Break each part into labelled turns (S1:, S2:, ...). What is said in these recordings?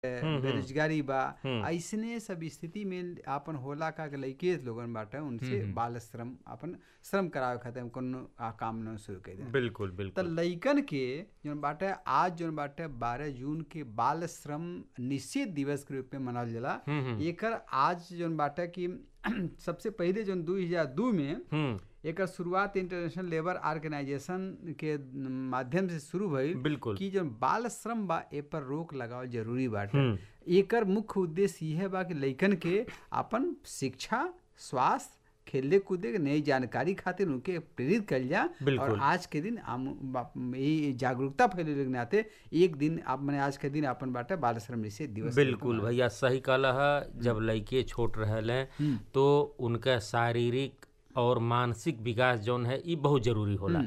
S1: बेरोजगारी बा ऐसने सब स्थिति में आपन होला का के लइके लोगन बाटे उनसे बाल श्रम अपन श्रम करावे खातिर कोनो आ, काम न शुरू कर दे
S2: बिल्कुल
S1: त
S2: बिल्कुल
S1: लइकन के जौन बाटे आज जौन बाटे बारह जून के बाल श्रम निषेध दिवस के रूप में मनावल जाला एकर आज जौन बाटे कि सबसे पहिले जौन दू हजार दू में
S2: हम्म
S1: एकर शुरुआत इंटरनेशनल लेबर ऑर्गेनाइजेशन के माध्यम से शुरू भइल
S2: बिल्कुल
S1: कि जौन बाल श्रम बा ए पर रोक लगावल जरूरी बाटे एकर मुख्य उद्देश्य यह बा कि लइकन के अपन शिक्षा स्वास्थ्य खेले कूदे के नई जानकारी खातिर उनके प्रेरित कल जा और
S2: बिल्कुल। आज
S1: आज के दिन आम बा- ये जागरूकता फैले के नाते एक दिन आप मैंने आज के दिन अपन बाटे बाल श्रम निषेध दिवस के रूप में
S2: बिल्कुल भैया सही कहला है जब लड़के छोट रहले तो उनका शारीरिक और मानसिक विकास जौन है ई बहुत जरूरी होला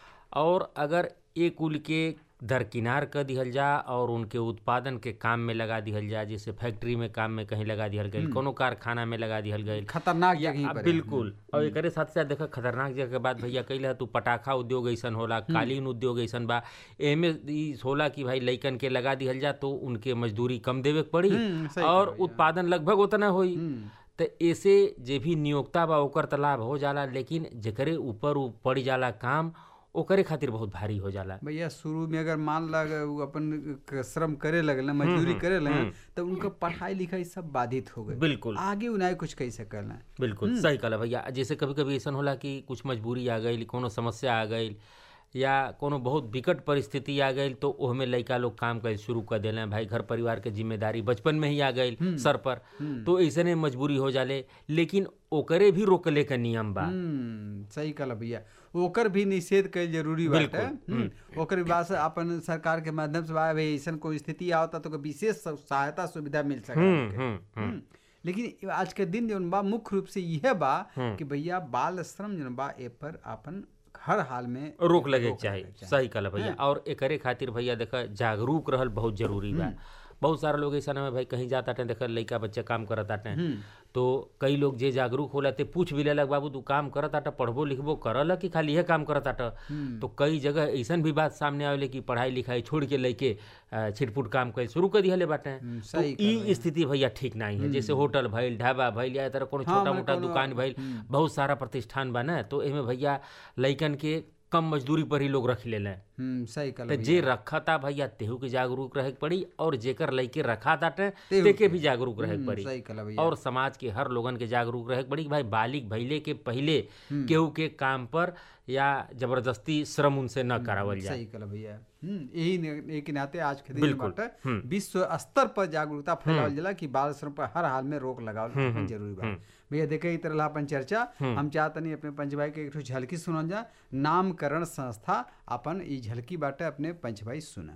S2: और अगर एक कुल के दरकिनार कर दिहल जा और उनके उत्पादन के काम में लगा दिहल जा जैसे फैक्ट्री में काम में कहीं लगा दिहल गई कोनो कारखाना में लगा दिहल गई
S1: खतरनाक
S2: या
S1: जगह
S2: आ,
S1: पर
S2: बिल्कुल और एकरे साथ साथ देखा खतरनाक जगह के बात भैया कइला तू पटाखा उद्योग ऐसन होला कालीन उद्योग ऐसन बा एमे ई होला कि भाई लइकन के लगा दिहल जा तो उनके मजदूरी कम देवे के पड़ी
S1: हम्म, सही
S2: और उत्पादन लगभग उतना होई तो ऐसे जे भी नियोक्ता बा ओकर त लाभ हो जाला लेकिन जेकरे ऊपर उ पड़ जाला काम ओकरे खातिर बहुत भारी हो जाला
S1: भैया शुरू में अगर मान ला अगर वो अपन क- श्रम करे लगल मजदूरी करे लगल तो उनका पढ़ाई लिखाई सब बाधित हो गई
S2: बिल्कुल
S1: आगे उन्हें कुछ कह सकल
S2: बिल्कुल सही कहला भैया जैसे कभी कभी ऐसा होला कि कुछ मजबूरी आ गई कोनो समस्या आ गई या कोनो बहुत विकट परिस्थिति आ गई तो ओहमे लइका लोग काम कर शुरू कर दिले भाई घर परिवार के जिम्मेदारी बचपन में ही आ गई सर पर तो ऐसने मजबूरी हो जाले लेकिन ओकरे भी रोकले के नियम बा
S1: हम्म सही कहला भैया ओकर भी निषेध कईल जरूरी बाटे हम्म, ओकर बाद से अपन सरकार के माध्यम से बा भाई ऐसन कोई स्थिति आवता तो ओकर विशेष स- सहायता सुविधा मिल सके
S2: हम्म हम्म
S1: हम्म, लेकिन आज के दिन जौन बा मुख्य रूप से यह बा कि भैया बाल श्रम जौन बा ए पर अपन हर हाल में
S2: रोक लगे के चाही सही कहला भैया और एकरे खातिर भैया देखा जागरूक रहल बहुत जरूरी बा बहुत सारा लोग ऐसा में भाई कहीं जाता टे देखा लइका बच्चा काम करत आटे तो कई लोग जे जागरूक होला ते पूछ भी लेलक बाबू तू काम करत आटा पढ़बो लिखबो करल कि खाली यह काम करत आटा तो कई जगह ऐसन भी बात सामने आवेले कि पढ़ाई लिखाई छोड़ के लइके अ, छिटपुट काम कर शुरू कर दिहले बाटे तो
S1: सही
S2: ई स्थिति भैया ठीक नहीं है जैसे होटल भइल ढाबा भइल या तरह कोनो छोटा मोटा दुकान भइल बहुत सारा प्रतिष्ठान बा ना तो एमे भैया लइकन के कम मजदूरी पर ही लोग रख लेले
S1: हम्म सही कहला
S2: तो जे रखता भैया तेहू के जागरूक रहे के पड़ी और जेकर लइके रखा ताटे तेके भी जागरूक रहे के पड़ी
S1: सही कहला भैया
S2: और समाज के हर लोगन के जागरूक रहे के पड़ी कि भाई बालिक भइले के पहिले केहू के काम पर या जबरदस्ती श्रम उनसे न करावल जाए
S1: सही कहला भैया हम्म यही ने- एक नाते आज के दिन बाटे विश्व स्तर पर जागरूकता फैलावल जाला कि बाल श्रम पर हर हाल में रोक लगावल जरूरी बा भैया देखे ई तरह अपन चर्चा हम चाहतनी अपने पंच भाई के एक ठो झलकी सुनल जा नामकरण संस्था अपन ई झलकी बाटे अपने पंच भाई सुना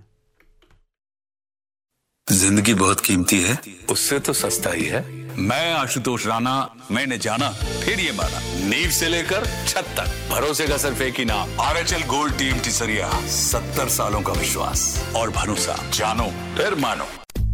S3: जिंदगी बहुत कीमती है उससे तो सस्ता ही है मैं आशुतोष राणा मैंने जाना फिर ये माना नींव से लेकर छत तक भरोसे का सिर्फ एक ही नाम R H L gold team टिसरिया सत्तर सालों का विश्वास और भरोसा जानो फिर मानो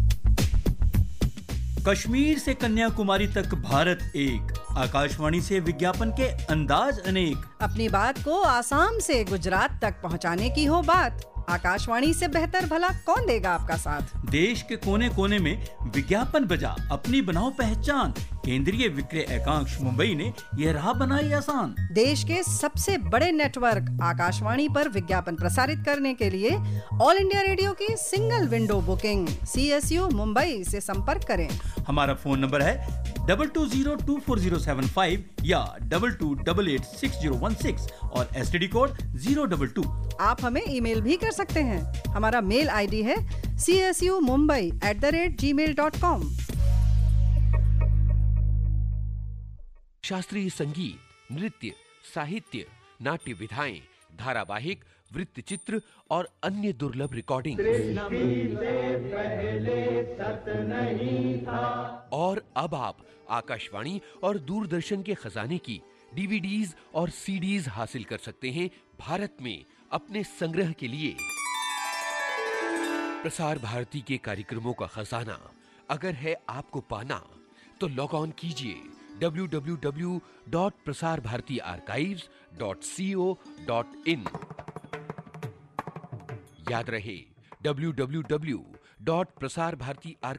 S4: कश्मीर से कन्याकुमारी तक भारत एक आकाशवाणी से विज्ञापन के अंदाज अनेक
S5: अपनी बात को आसाम से गुजरात तक पहुंचाने की हो बात आकाशवाणी से बेहतर भला कौन देगा आपका साथ
S4: देश के कोने कोने में विज्ञापन बजा अपनी बनाओ पहचान केंद्रीय विक्रय एकांश मुंबई ने यह राह बनाई आसान
S5: देश के सबसे बड़े नेटवर्क आकाशवाणी पर विज्ञापन प्रसारित करने के लिए ऑल इंडिया रेडियो की single window booking C S U Mumbai से संपर्क करें
S4: हमारा फोन नंबर है double two zero two four zero seven five या double two double eight six zero one six और एस कोड जीरो डबल टू
S5: आप हमें ईमेल भी कर सकते हैं हमारा मेल आईडी है C S U Mumbai at the rate G mail dot com
S6: शास्त्रीय संगीत नृत्य साहित्य नाट्य विधाएं धारावाहिक वृत्त चित्र और अन्य दुर्लभ रिकॉर्डिंग और अब आप आकाशवाणी और दूरदर्शन के खजाने की डीवीडीज और सीडीज हासिल कर सकते हैं भारत में अपने संग्रह के लिए प्रसार भारती के कार्यक्रमों का खजाना अगर है आपको पाना तो लॉग ऑन कीजिए www.prasarbhartiarchives.co.in याद रहे www.prasarbhartiarchives